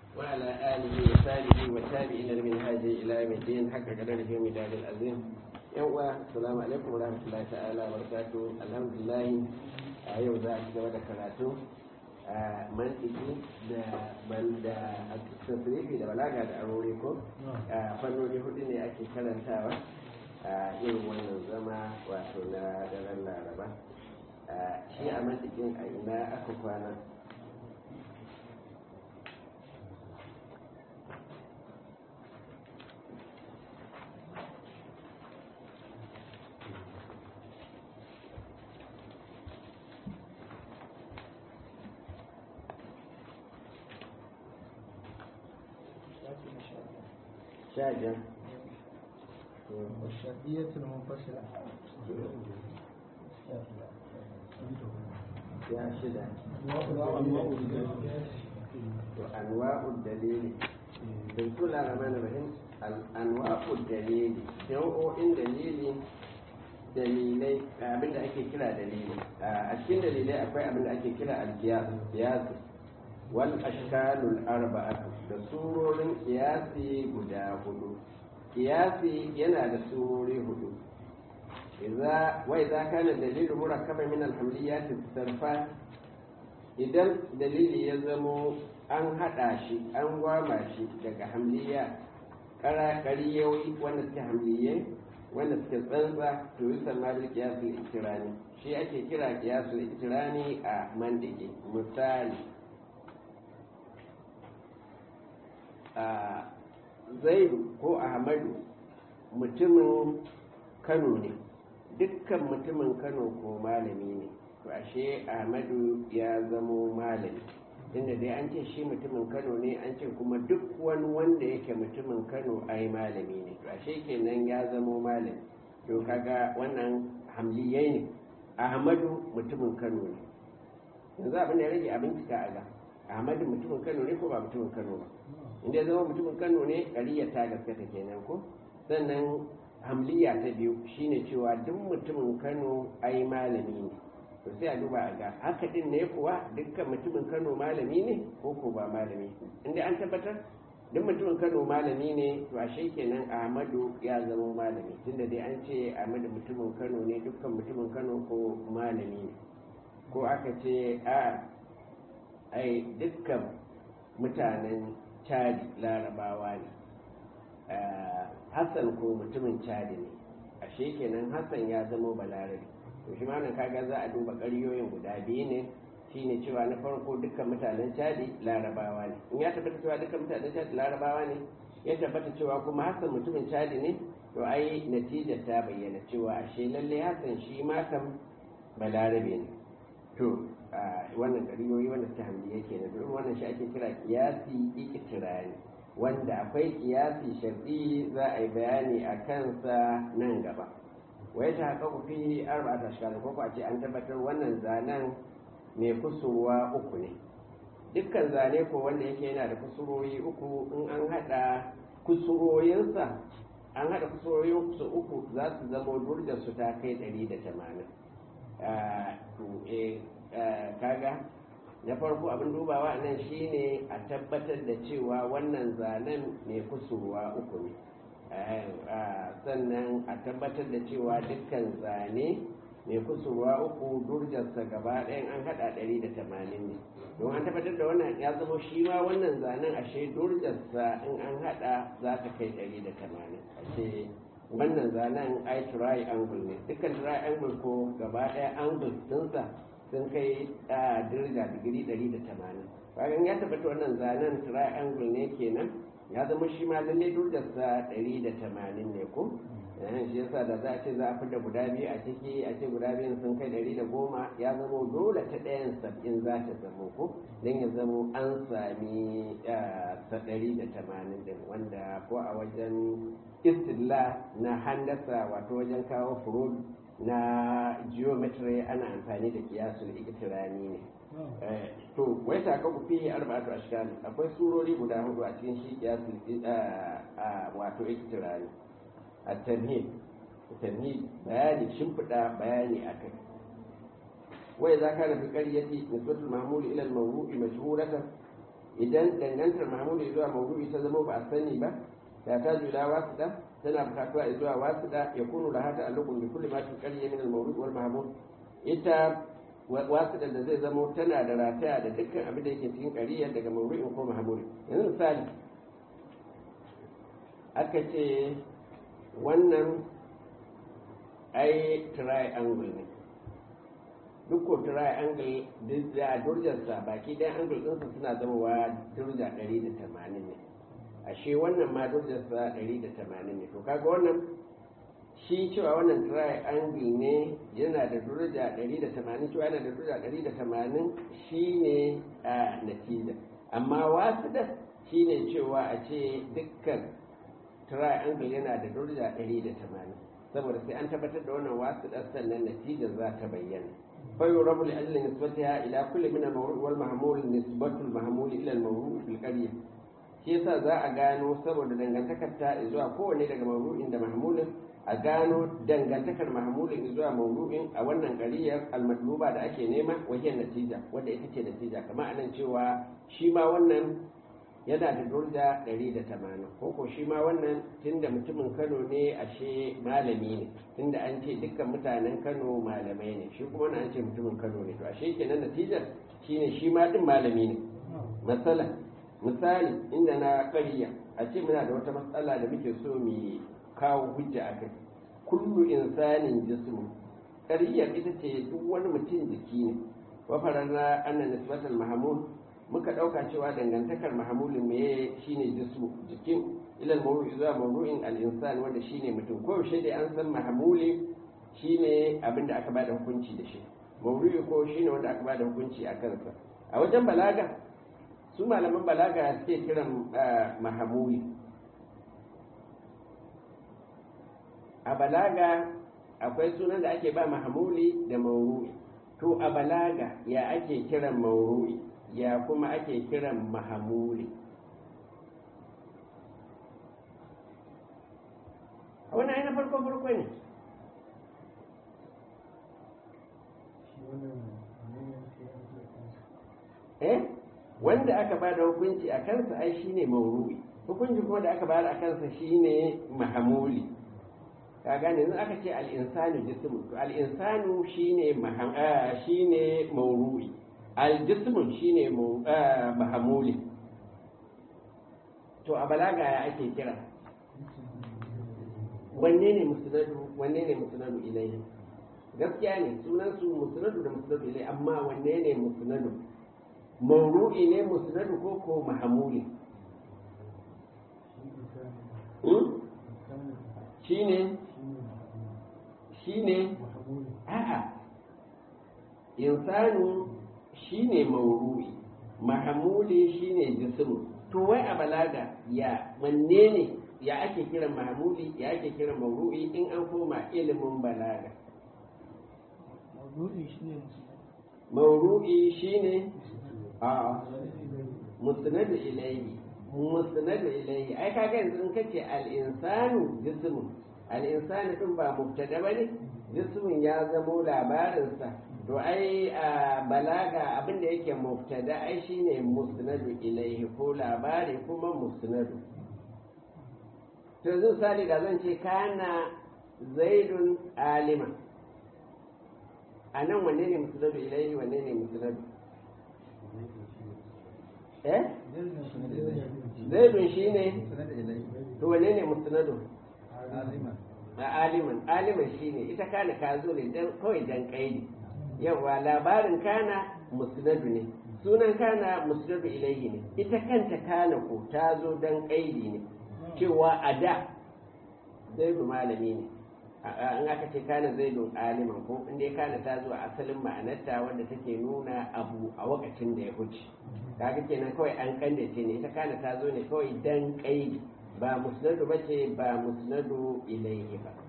وعلى آله وصحبه وتابعين لمنهاج إلى يوم الدين حق قدره مداد العظيم يوم السلام عليكم ورحمة الله تعالى وبركاته الحمد لله yau za a ci gaba da karatu a mantiki da banda a tasirifi da balaga da aure ko a fannoni hudu ne ake karantawa a irin wannan zama wato na daren laraba shi a mantikin a ina aka kwana شاجر والشرطية المنفصلة يا شدة وأنواع الدليل بسم الله الرحمن الرحيم أنواع الدليل nau'o'in dalili dalilai abin da ake kira dalili a cikin dalilai akwai abin da ake kira alkiyas wal ashkalul arba'atu da surorin kiyasi guda hudu kiyasi yana da surori hudu idza wa idza kana dalilu murakkaba min alhamliyat sarfa idan dalili ya zamo an hada shi an gwama shi daga hamliya ƙariyoyi wanda suke hamliyai wanda suke tsantsa to yi samari kiyasul ikirani shi ake kira kiyasul ikirani a mandike misali a zaidu ko ahmadu mutumin kano ne dukkan mutumin kano ko malami ne to ashe ahmadu ya zamo malami inda dai an ce shi mutumin kano ne an ce kuma duk wani wanda yake mutumin kano ai malami ne to ashe kenan ya zamo malami to kaga wannan hamliyai ne ahmadu mutumin kano ne yanzu abin da ya rage abin cika a ga ahmadu mutumin kano ne ko ba mutumin kano ba inda ya zama mutumin kano ne ƙariyar ta gaskata kenan ko sannan hamliya ta biyu shine cewa duk mutumin kano ai malami ne to sai a duba a ga haka din ne kuwa dukkan mutumin kano malami ne ko ko ba malami inda an tabbatar duk mutumin kano malami ne to ashe kenan ahmadu ya zama malami tunda dai an ce ahmadu mutumin kano ne dukkan mutumin kano ko malami ne ko aka ce a ai dukkan mutanen chadi larabawa ne hassan ko mutumin chadi ne ashe kenan hassan ya zama balarabe to shi ma kaga za a duba ƙaryoyin guda biyu ne shine cewa na farko dukkan mutanen chadi larabawa ne in ya tabbata cewa dukkan mutanen chadi larabawa ne ya tabbata cewa kuma hassan mutumin chadi ne to ai natijar ta bayyana cewa ashe lalle hassan shi ma kam balarabe ne to wannan ƙaryoyi wanda suka hamdi yake na domin wannan shi ake kira kiyasi ikitirani wanda akwai kiyasi shar'i za a yi bayani a kansa nan gaba wai ta haka ku fi arba ta shiga ko a ce an tabbatar wannan zanen mai kusurwa uku ne dukkan zane ko wanda yake yana da kusurwoyi uku in an hada kusuroyinsa an hada kusuroyin su uku za su zama durjar su ta kai 180 kaga na farko abin dubawa nan shine a tabbatar da cewa wannan zanen mai kusurwa uku ne sannan a tabbatar da cewa dukkan zane mai kusurwa uku durjarsa gaba ɗayan an haɗa ɗari da tamanin ne don an tabbatar da wannan ya zama shi ma wannan zanen ashe durjarsa in an haɗa za ta kai ɗari da tamanin ashe wannan zanen ai triangle ne dukkan triangle ko gaba ɗaya angle ɗinsa sun kai dirga digiri ɗari da tamanin bayan ya tabbata wannan zanen triangle ne kenan ya zama shi ma lalle durdarsa ɗari da tamanin ne ko shi yasa da za a ce za a fita guda biyu a ciki a ce guda biyun sun kai ɗari da goma ya zama dole ta ɗayan sab'in za ta zama ko don ya zama an sami sa ɗari da tamanin ɗin wanda ko a wajen istilla na handasa wato wajen kawo furod na geometry ana amfani da kiyasul ikitirani ne to wai ta kaku fi arba'atu ashkal akwai surori guda hudu a cikin shi kiyasul wato ikitirani at-tamhid tamhid bayani shimfida bayani akai wai za ka fi qaryati nisbatul mahmul ila al-mawdu'i mashhuratan idan dangantar mahmuli zuwa maudu'i ta zama ba a sani ba ta ta jula wasuɗa tana bukatuwa zuwa wasuɗa ya kunu da hata allukun bi kulli ma tuqalli min al-mawdu' wal mahmud ita wasuɗa da zai zama tana da rataya da dukkan abin da yake cikin ƙariya daga maudu'in ko mahmudi yanzu misali aka ce wannan ai triangle ne duk ko triangle da durjarsa baki ɗayan angle ɗinsa suna zamowa durja 180 ne ashe wannan ma durjarsa 180 ne to kaga wannan shi cewa wannan triangle ne yana da durja 180 cewa yana da durja 180 shine a natija amma wasu da shine cewa a ce dukkan triangle yana da durja 180 saboda sai an tabbatar da wannan wasu da sannan natijar za ta bayyana فيرب لأجل نسبتها إلى كل من الموضوع والمحمول نسبة المحمول إلى الموضوع في القرية shi yasa za a gano saboda dangantakar ta zuwa kowane daga mawdu'in da mahmulin a gano dangantakar mahmulin zuwa mawdu'in a wannan qariyar almatluba da ake nema wajen natija wanda ita ce natija kamar anan cewa shi ma wannan yana da durda 180 ko ko shi ma wannan tunda mutumin Kano ne ashe malami ne tunda an ce dukkan mutanen Kano malamai ne shi kuma an ce mutumin Kano ne to ashe kenan natijar shine shi ma din malami ne masala misali inda na ƙarya a ce muna da wata matsala da muke so mu kawo hujja a kai kullu insanin jismu ƙaryar ita ce duk wani mutum jiki ne wa fararna anna nisbatal mahmud muka ɗauka cewa dangantakar mahamulin me shine jismu jikin ilal mawru'i zuwa mawru'in al-insan wanda shine mutum ko yaushe dai an san mahamuli shine abin da aka bada hukunci da shi mawru'i ko shine wanda aka bada hukunci a kansa a wajen balaga su malaman balaga suke kiran mahamuli a balaga akwai sunan da ake ba mahamuli da mawru'i to a balaga ya ake kiran mawru'i ya kuma ake kiran mahamuli a wani ainihin farko farko ne eh wanda aka ba da hukunci a kansa ai shine mauru'i hukunci kuma da aka ba a kansa shine mahamuli ka gane yanzu aka ce al'insanu jismu to al'insanu shine shine mauru'i aljismun shine mahamuli to a balaga ya ake kira wanne ne musnadu wanne ne musnadu ilai gaskiya ne sunan su musnadu da musnadu ilai amma wanne ne musnadu mauru'i ne musnadu ko ko mahamuli shine shine a'a insanu shine mauru'i mahamuli shine jismu to wai a balaga ya wanne ne ya ake kiran mahamuli ya ake kiran mauru'i in an koma ilimin balaga mauru'i shine a musnadu ilayhi musnadu ilayhi ai kaga yanzu in kace al-insanu jismu al-insanu din ba mubtada bane jismun ya zamo labarinsa to ai a balaga abinda yake mubtada ai shine musnadu ilaihi ko labari kuma musnadu to yanzu sali da zan ce kana zaidun alima a nan wanne ne musnadu ilaihi wanne ne musnadu eh zaidun shine to wanne ne musnadu aliman aliman shine ita kana ka zo ne dan kawai dan kaidi yawa labarin kana musnadu ne sunan kana musnadu ilayhi ne ita kanta kana ko ta zo dan kaidi ne cewa a da zaidu malami ne an aka ce kana zaidu aliman ko inda ya kana ta zo a asalin ma'anarta wanda take nuna abu a wakacin da ya huce kaga kenan kawai an kandace ne ita kana ta zo ne kawai dan kaidi ba musnadu bace ba musnadu ilayhi ba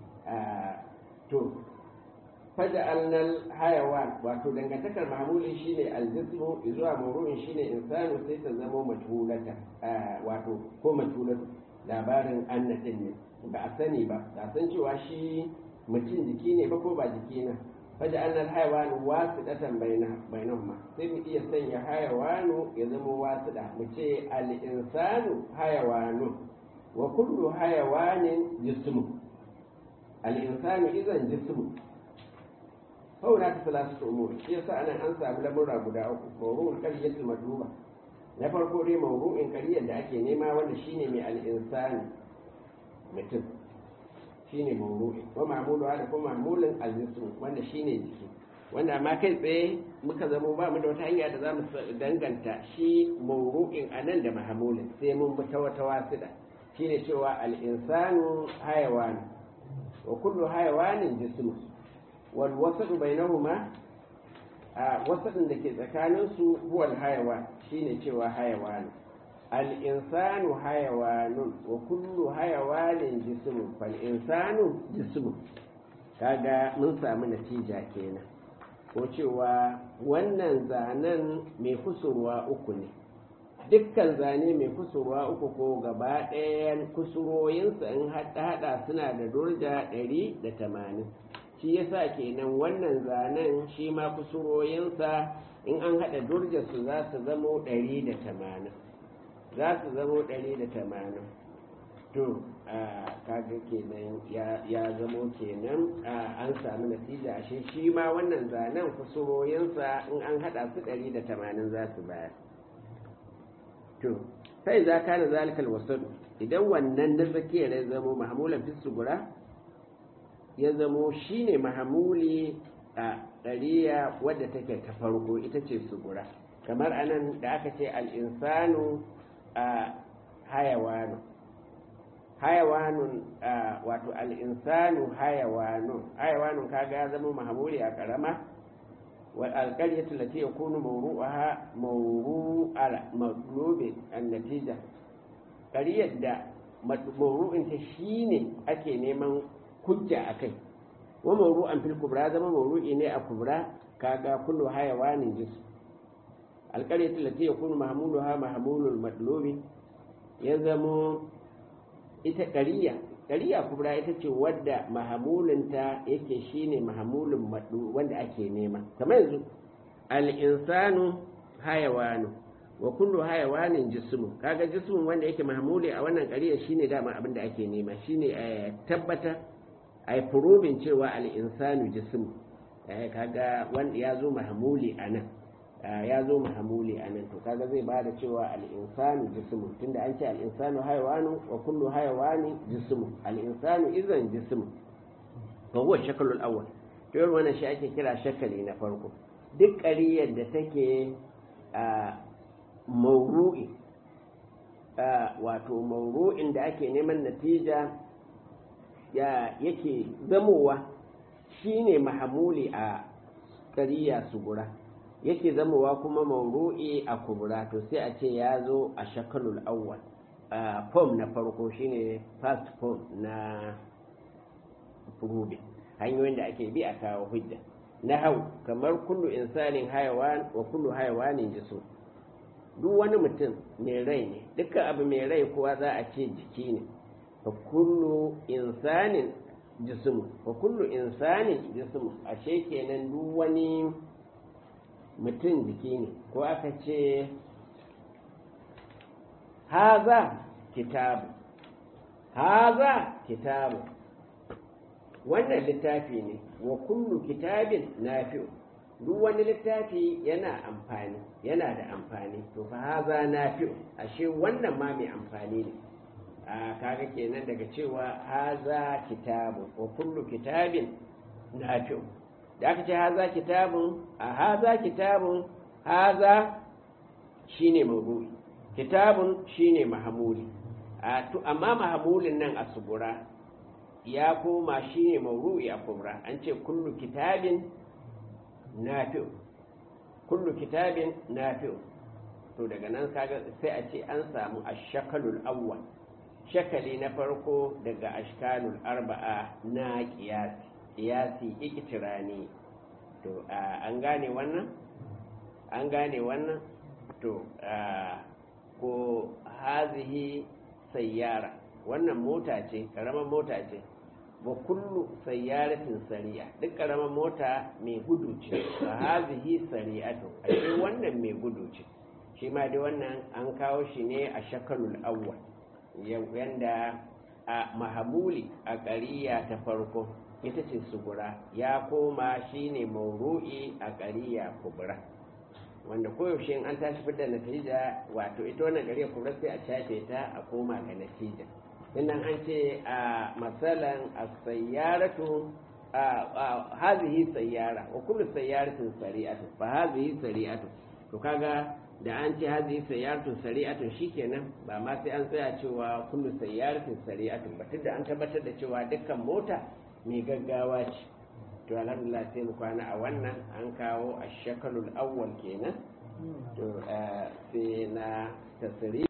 to faja'alnal hayawan wato dangantakar mahmuli shine aljismu zuwa mawru'in shine insanu sai ta zama majhulata wato ko majhulatu labarin annatin ne ba a sani ba ba san cewa shi mutum jiki ne ba ko ba jiki na faja annal hayawanu wasiɗatan bainahuma sai mu iya sanya hayawanu ya zama wasiɗa mu ce al-insanu hayawanu wa kullu hayawanin jismu al-insanu idan jismu fauna ta salatu umur shi yasa anan an samu lamurra guda uku mawru'ul qariyatul madluba na farko dai mawru'in qariyar da ake nema wanda shine mai al-insani mutum shine mawru'i wa ma'mulu da kuma ma'mulin al-jism wanda shine jiki wanda amma kai tsaye muka zamo ba mu da wata hanya da za mu danganta shi mawru'in anan da mahmulin sai mun bi ta wata wasida shine cewa al-insanu hayawan wa kullu hayawanin jismu wal wasatu bainahuma a wasadin da ke tsakanin su huwa al-hayawan shine cewa hayawan al-insanu hayawanun wa kullu hayawanin jismu fal insanu jismu kaga mun samu natija kenan ko cewa wannan zanen mai kusurwa uku ne dukkan zane mai kusurwa uku ko gaba ɗayan kusuroyinsa in haɗa suna da durja ɗari da tamanin shi yasa kenan wannan zanen shi ma kusuroyinsa in an haɗa durjarsu za su zamo ɗari da tamanin za su zamo ɗari da tamanin to kaga kenan ya zamo kenan an samu natija ashe shi ma wannan zanen kusuroyinsa in an haɗa su ɗari da tamanin za su bayar to sai za ka na zalikal wasadu idan wannan na tsakiyar ya zamo mahamulan fi sugura ya zamo shine mahamuli a ɗariya wadda take ta farko ita ce sugura kamar anan da aka ce al'insanu a hayawanu hayawanun wato al'insanu hayawanun hayawanun kaga ya zama mahamuli a ƙarama والقرية التي يكون موضوعها موضوع مطلوب النتيجة قرية دا موضوع انت شيني أكي نيمان حجة أكي وموضوع في الكبرى زما موضوع إني الكبرى كاغا كل حيوان جسم القرية التي يكون محمولها محمول المطلوب يزمو ita ƙariya ƙariya kubra ita ce wadda mahamulinta yake shine mahamulin maɗu wanda ake nema kamar yanzu al'insanu hayawanu wa kullu hayawanin jismu kaga jismun wanda yake mahamuli a wannan ƙariya shine dama abin da ake nema shine a tabbata a yi furobin cewa al'insanu jismu kaga wanda ya zo mahamuli a nan ya zo mahamuli a nan to kaga zai ba da cewa al'insanu jismu tunda an ce al'insanu haiwanu wa kullu haiwani jismu al'insanu izan jismu ga huwa shakalul awwal to yau wannan shi ake kira shakali na farko duk ƙariyar da take a mauru'i wato mauru'in da ake neman natija ya yake zamowa shine mahamuli a ƙariya sugura yake zamowa kuma mauru'i a kubura to sai a ce ya zo a shakalul awwal a form na farko shine first form na furubi hanyoyin da ake bi a kawo hujja na hau kamar kullu insanin hayawan wa kullu hayawanin jisu duk wani mutum mai rai ne dukkan abu mai rai kuwa za a ce jiki ne fa kullu insanin jismu fa kullu insanin jismu ashe kenan duk wani mutum jiki ne ko aka ce haza kitabu haza kitabu wannan littafi ne wa kullu kitabin nafi'u duk wani littafi yana amfani yana da amfani to fa haza nafi'u ashe wannan ma mai amfani ne a kaga kenan daga cewa haza kitabu wa kullu kitabin nafi'u da aka ce haza kitabun a haza kitabun haza shine mawdu'i kitabun shine mahamuli amma mahamulin nan a subura ya koma shine mawdu'i a kubra an ce kullu kitabin nafi'u kullu kitabin nafi'u to daga nan kaga sai a ce an samu ashakalul awwal shakali na farko daga ashkalul arba'a na qiyasi qiyasi iktirani to an gane wannan an gane wannan to ko hazihi sayyara wannan mota ce karamar mota ce wa kullu sayyaratin sari'a duk karamar mota mai gudu ce fa hazihi sari'atu ashe wannan mai gudu ce shi ma dai wannan an kawo shi ne a shakalul awwal yanda a mahamuli a ƙariya ta farko ita ce sugura ya koma shine mauru'i a ƙariya kubra wanda koyaushe in an tashi fitar natija wato ita wannan ƙariya kubra sai a shafe ta a koma ga natija innan an ce a matsalan a sayyaratu a hazihi sayyara wa kullu sayyaratin sari'atu fa hazihi sari'atu to kaga da an ce hazihi sayyaratu sari'atu shikenan ba ma sai an tsaya cewa kullu sayyaratin sari'atu ba tunda an tabbatar da cewa dukkan mota mai gaggawa ce to alhamdulillah sai mu kwana a wannan an kawo a shakalul awwal kenan to sai na tasiri